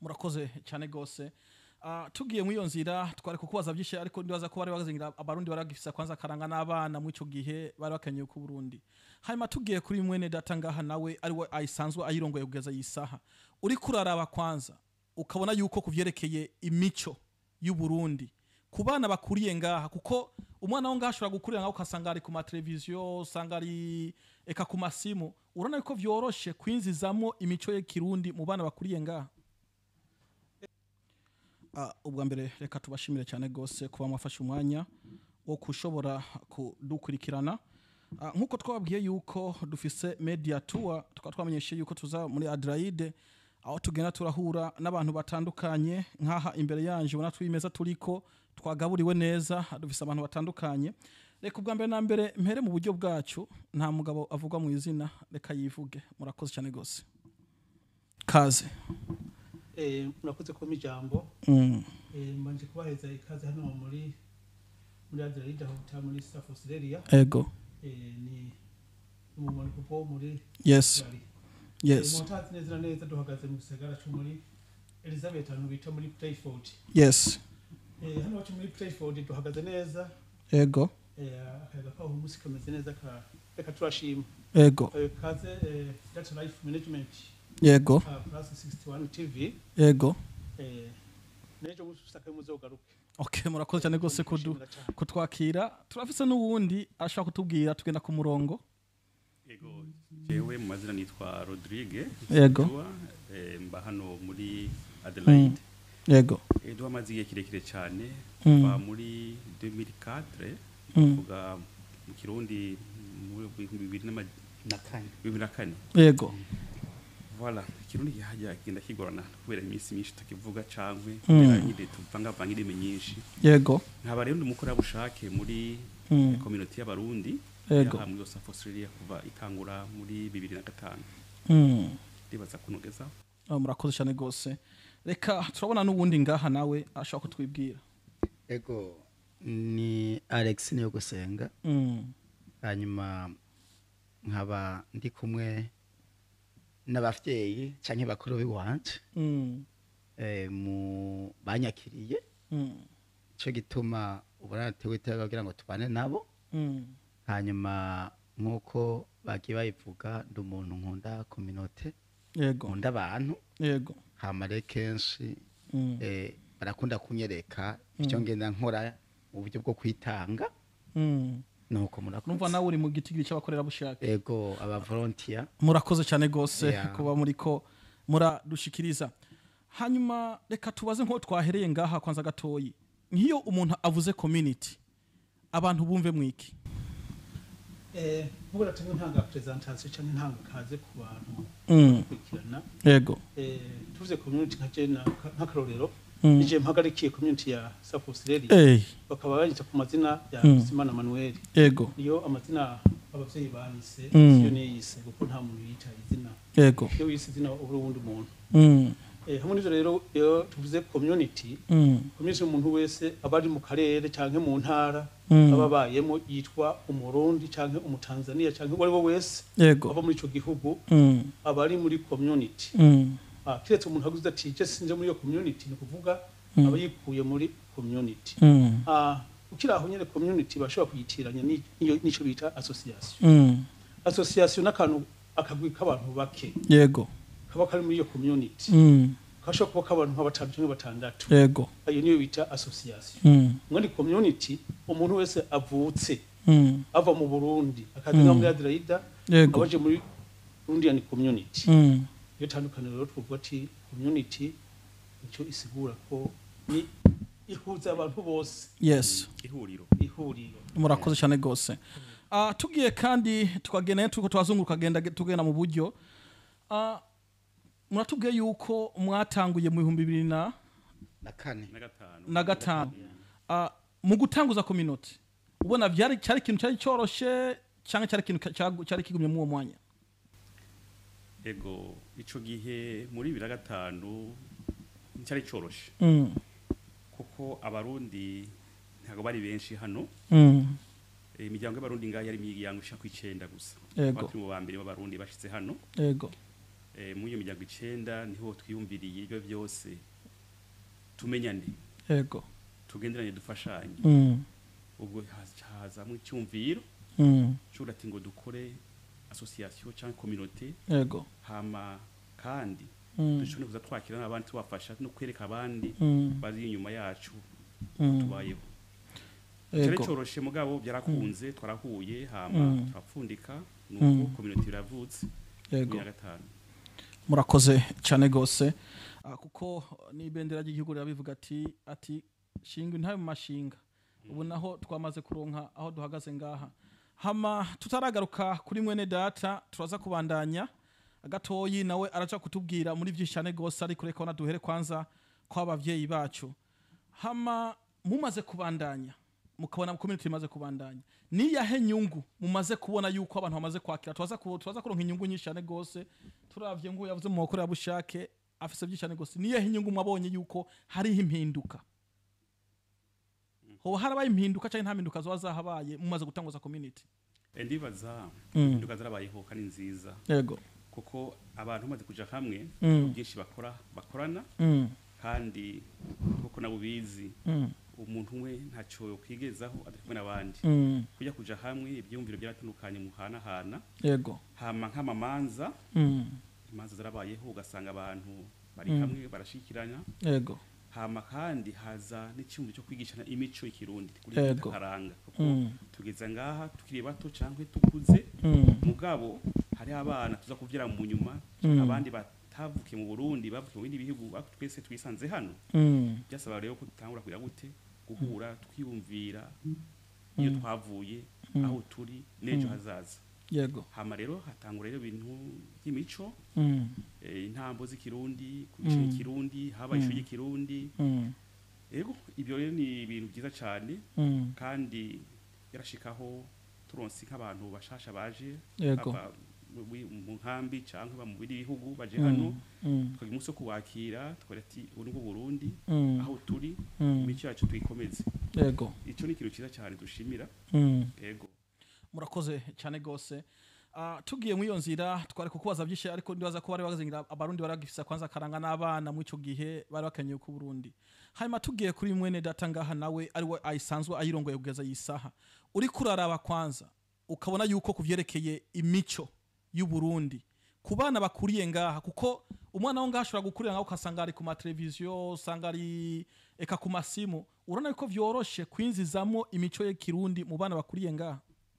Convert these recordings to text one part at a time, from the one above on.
murakoze cyane gose Ah, tugiye muri iyo nzira twari kukubaza byinshi ariko ndibaza ko bari bazingira abarundi bari bagifisa kwanza karanga n'abana muri ico gihe bari bakenyeye ku Burundi hanyuma tugiye kuri mwene data ngaha nawe ari we ayisanzwe ayirongoye kugeza yisaha uri kuraraba kwanza ukabona yuko kuvyerekeye imico y'u Burundi ku bana bakuriye ngaha kuko umwana wo ngaha ashobora gukurira ngaho ukasanga ari ku mateleviziyo usanga ari eka ku masimu urabona yuko vyoroshe kwinzizamo imico y'ikirundi mu bana bakuriye ngaha Ah, ubwa mbere reka tubashimire cyane gose kuba mwafashe umwanya wo kushobora kudukurikirana Ah, nk'uko twababwiye yuko dufise media tour tukaba twamenyeshe yuko tuza muri Adelaide aho tugenda turahura n'abantu batandukanye nk'aha imbere yanje ubona twimeza turiko twagaburiwe neza dufise abantu batandukanye reka ubwa mbere na mbere mpere mu buryo bwacu nta mugabo avugwa mu izina reka yivuge murakoze cyane gose kaze Eh, murakoze kuba ijambo mm. Eh, mbanje kubaheza ikaze hano muri muri Adelaide aho bita muri South Australia ego Eh, ni umumaro kuko muri yes Australia. yes Eh, mutazi neza na neza duhagaze mu gisagara cyo muri Elizabeth hano bita muri Playford yes Eh, hano wacu muri Playford duhagaze neza ego Eh, akayaga kaho umunsi kameze neza ka reka turashima ego Eh, kaze eh, data life management yego uh, plus 61 TV yego eh, nejo musaka muzogaruke okay murakoze cyane rwose kudu Ndashimira cyane. kutwakira turafise n'uwundi ashaka kutubwira tugenda ku murongo Ego, jewe mu mazina nitwa Rodrigue. Yego. Edouard, eh, mba hano muri Adelaide. yego Edouard amaze igihe kirekire cyane Mm. kuva muri 2004 Mm. kuvuga mu Kirundi mu bihumbi bibiri n'ama- na kane bibiri na kane yego voilà ikirundi kihajya kigenda kigorana kubera iminsi myinshi tutakivuga cangwe Mm. kubera nyine tuvangavanga indimi nyinshi yego nkaba rero ndi umukorerabushake muri Mm. community y'abarundi Yego. yaha muri South Australia kuva itangura muri bibiri na gatanu Mm. ndibaza kunogeza Ah, murakoze cyane rwose reka turabona n'uwundi ngaha nawe ashaka kutwibwira ego ni alex niyo gusenga Mm. hanyuma nkaba ndi kumwe n'abavyeyi canke bakuru b'iwanje Mm. eh, mu banyakiriye Mm. ico gituma ubona natewe iteka kugira ngo tubane nabo Mm. hanyuma nk'uko bagiye bayivuga ndi umuntu nkunda kominote yego nkunda abantu yego hama rero kenshi Mm. eh, barakunda kunyereka ivyo ngenda nkora mu buryo bwo kwitanga Mm. nuko murakoze numva nawe uri mu gitigiri cy'abakorerabushake ego aba volunteer murakoze cyane rwose Yeah. kuba muri ko muradushikiriza hanyuma reka tubaze nk'uwo twahereye ngaha kwanza gatoyi nk'iyo umuntu avuze community abantu bumve mwiki Eh, nk'ubu natanga intanga presentation cyangwa intanga kaze ku bantu Mm. kurikirana yego eh, tuvuze community nka je na- nk'akarorero Mm. nije mpagarikiye community ya South Australia Ey, bakaba banyita ku mazina ya Mm. Simana Manuel yego niyo amazina abavyeyi banise Mm. siyo niyise kuko nta muntu yita izina yego iyo wise izina uri uwundi muntu Mm. eh, hamwe n'ivyo rero iyo tuvuze community Mm. community umuntu wese aba ari mu karere canke mu ntara Mm. aba abayemo yitwa umurundi canke umutanzania canke uwo ari we wese yego ava muri ico gihugu Mm. aba ari muri community Mm. Ah, kiretse umuntu aguze ati je sinje muri iyo community ni ukuvuga Mm. aba yikuye muri community Mm. Ah, ukiri aho nyene community bashobora kuyitiranya ni- niyo- nico bita association Mm. association n'akantu akagwi k'abantu bake yego kaba kari muri iyo community Mm. kashobora kuba k'abantu nka batanu canke batandatu yego ayo niyo bita association Mm. muri community umuntu wese avutse Mm. ava mu Burundi akaza nka muri Adelaide yego abaje muri Burundian community Mm. iyo tandukaniro rero twavuga ati community icyo isigura ko ni ihuza abantu bose yes ihuriro ihuriro murakoze cyane rwose Ah, tugiye kandi tukagenda tuko twazunguruka genda tugenda mu buryo Ah, muratubwiye yuko mwatanguye mu bihumbi bibiri na na kane na gatanu na gatanu Ah, mu gutanguza community ubona byari cyari ikintu cyari cyoroshe cyangwa cyari ikintu ka- cyagu- cyari kigumye muri uwo mwanya ego ico gihe muri bibiri na gatanu nticyari coroshe Mm, kuko abarundi ntabwo bari benshi hano mm, Eh, imiryango y'abarundi ngaho yari imiryango ishaka kw'icenda gusa Yego. Twari turi mu ba mbere b'abarundi bashitse hano yego eh, muri iyo miryango icenda niho twiyumviriye ibyo byose tumenyane yego tugenderanye dufashanye Mm, ubwo haza- hazamwo icyumviro mm, cura ati ngo dukore association cyangwa communauté yego hama kandi Mm, dushobore kuza twakira n'abandi tubafasha no kwereka abandi mm, bari inyuma yacu mm, tubayeho cyari yego coroshe mugabo byarakunze twarahuye hama Mm. turapfundika Mm. nuko community iravutse yego ya gatanu murakoze cyane rwose Ah, kuko n'ibendera ry'igihugu rirabivuga ati ati shinga intabe mu mashinga ubu naho twamaze kuronka aho duhagaze ngaha hama tutaragaruka kuri mwene data turaza kubandanya gatoyi nawe araja kutubwira muri byinshi cyane rwose ariko reka na duhere kwanza kw'abavyeyi bacu hama mumaze kubandanya mukabona community imaze kubandanya niyahe nyungu mumaze kubona yuko abantu bamaze kwakira turaza ku- turaza kuronka inyungu nyinshi cyane rwose turavye ngo yavuze mu makuru yabushake afise byinshi cyane rwose niyahe inyungu mwabonye yuko hariho impinduka hoba harabaye impinduka cyangwa nta mpinduka zoba zahabaye mumaze gutanguza community Eh, ndibaza Mm. impinduka zarabayeho kandi nziza yego kuko abantu bamaze kuja hamwe Mm. byinshi bakora bakorana mm, kandi kuko nabo bizi mm, umuntu umwe ntacyo yokwigezaho atari kumwe n'abandi mm, kujya kuja hamwe ibyiyumviro byaratandukanye muhanahana yego hama nk'amamanza mm, imanza zarabayeho ugasanga abantu bari Mm. hamwe barashikirana yego hama kandi haza n'icyumba cyo kwigishana imico y'ikirundi kuri Yego. karanga kuko mm, tugeze ngaha tukiri bato cyangwa tukuze mm, mugabo hariho abana tuza kubyara mu nyuma Mm. abandi batavukiye mu burundi bavukiye mu bindi bihugu ariko twese twisanze hano mm, byasaba rero ko dutangura kugira gute guhura twiyumvira iyo twavuye Mm. aho turi n'ejo hazaza yego hama rero hatangura rero ibintu by'imico mm, eh, intambo z'ikirundi kugisha Mm. ikirundi haba Mm. ishuri ry'ikirundi mm, yego ibyo rero ni ibintu byiza cyane mm, kandi yarashikaho turonse nk'abantu bashasha baje yego bava mu- mu mu nkambi cyangwa mu bindi bihugu baje Mm, hano mm, tukagira umunsi wo kubakira tukagira ati ubu ni bwo burundi mm, aho turi mm, imico yacu tuyikomeze yego icyo ni ikintu cyiza cyane dushimira mm. yego murakoze cyane rwose Ah, tugiye muri iyo nzira twari kukubaza byinshi ariko ndibaza ko bari bazingira abarundi bari bagifisa kwanza akaranga n'abana muri icyo gihe bari bakenyeye ku Burundi hanyuma tugiye kuri mwene data ngaha nawe ari we ayisanzwe ayirongoye kugeza iyi saha uri kuraraba kwanza ukabona yuko kuvyerekeye imico y'u Burundi ku bana bakuriye ngaha kuko umwana wo ngaha ashobora gukurira ngaho ukasanga ari ku mateleviziyo usanga ari eka ku masimu urabona yuko vyoroshe kwinzizamo imico y'ikirundi mu bana bakuriye ngaha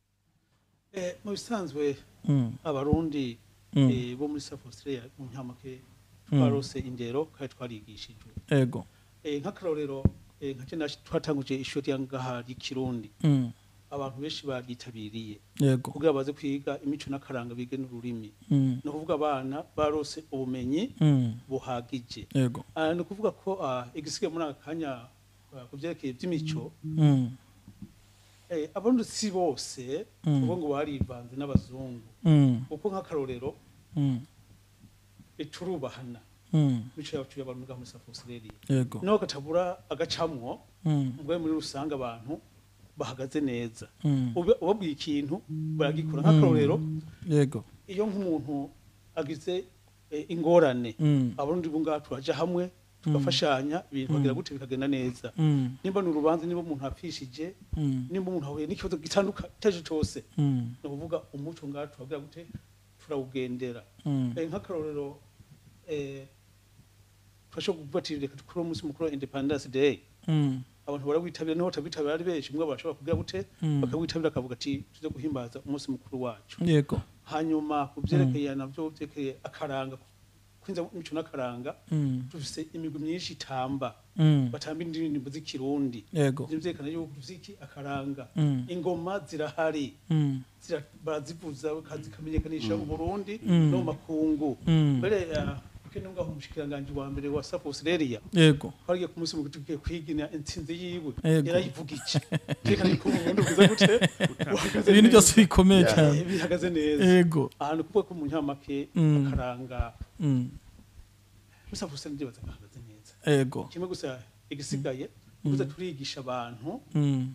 Eh, mu bisanzwe mm. abarundi Mm. eh, bo muri South Australia mu ntamake Mm. twarose indero kandi twarigishijwe ego Eh, nk'akarorero eh, nka kena twatanguje ishuri rya ngaha ry'ikirundi Mm. abantu benshi baryitabiriye yego kugira baze kwiga imico n'akaranga bige n'ururimi Mm. ni ukuvuga abana barose ubumenyi Mm. buhagije yego Ah, ni ukuvuga ko ah, igisigaye muri aka kanya ah, ku byerekeye by'imico Mm. eh, abarundi si bose Mm. ubu ngo barivanze n'abazungu Mm. kuko nk'akarorero Mm. eh, turubahana Mm. imico yacu y'abarundi ngaha muri South Australia yego naho katabura agacamwo Mm. ubwo muri rusange abantu bahagaze neza Mm. Ube- ubabwiye ikintu baragikora nk'akarorero yego iyo nk'umuntu agize eh, ingorane Mm. abarundi bungaha turaja hamwe tugafashanya ibintu bagira gute bikagenda neza Mm. nimba ni urubanza niba umuntu apfishije Mm. nimba umuntu ahuye n'ikibazo gitandukanye icyo cyose Mm. ni ukuvuga umuco ngaha turagira gute turawugendera Mm. Eh, nk'akarorero eh, turashobora kuvuga ati reka dukore umunsi mukuru wa independence day Mm. abantu barawitabira niho batawitabira ari benshi mwe bashobora kugira gute Mm. bakawitabira akavuga ati tuze guhimbaza umunsi mukuru wacu yego hanyuma ku byerekeye nabyo byerekeye akaranga kwinza imico n'akaranga Mm. dufise imigwi myinshi itamba Mm. batamba indirimbo z'ikirundi yego ivyo vyerekana yuko dufise iki akaranga Mm. ingoma zirahari Mm. zira- barazivuza zikamenyekanisha mu burundi Mm. no mu makungu Mm. mbere kene ngaho umushikiranganji wa mbere wa South Australia yego twariye ku munsi mukuru tugiye kwigina intsinzi yiwe Yego. yarayivuga iki reka ko ubundi bwiza gute buhagaze ibintu neza. byose bikomeye Eh, cyane bihagaze neza yego ahantu kuvuga ko mu ntamake Mm. akaranga Mm. muri South Australia ndibaza gahagaze neza yego kimwe gusa igisigaye kuza turigisha abantu Mm.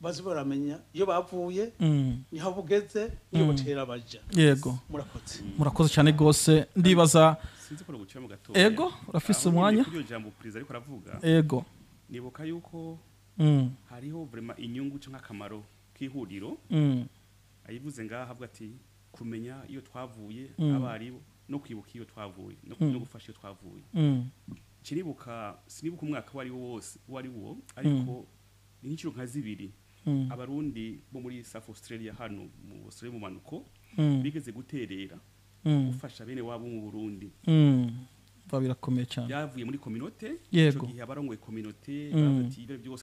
bazi baramenya iyo bavuye Mm. niho bugeze niyo butera baja yego murakoze murakoze cyane rwose ndibaza sinzi ko gucira mu gatoya Ego, urafise Aho nyine umwanya? kuri iyo jambo perezida ariko aravuga ego nibuka yuko Mm. hariho vraiment inyungu cyangwa akamaro k'ihuriro Mm. ayivuze ngaha avuga ati kumenya iyo twavuye Mm. abaribo no kwibuka iyo twavuye no, Mm. no gufasha iyo twavuye Mm. kiribuka sinibuka umwaka wari wo wose wari wo ariko ni nk'inshuro nka zibiri Mm. abarundi bo muri South Australia hano mu Australia mu manuko Mm. bigeze guterera Mm. gufasha bene wabo mu Burundi Mm. Biba birakomeye cyane byavuye muri communauté Yego. ico gihe abarongoye communauté Mm. bavuga ati ibyo byose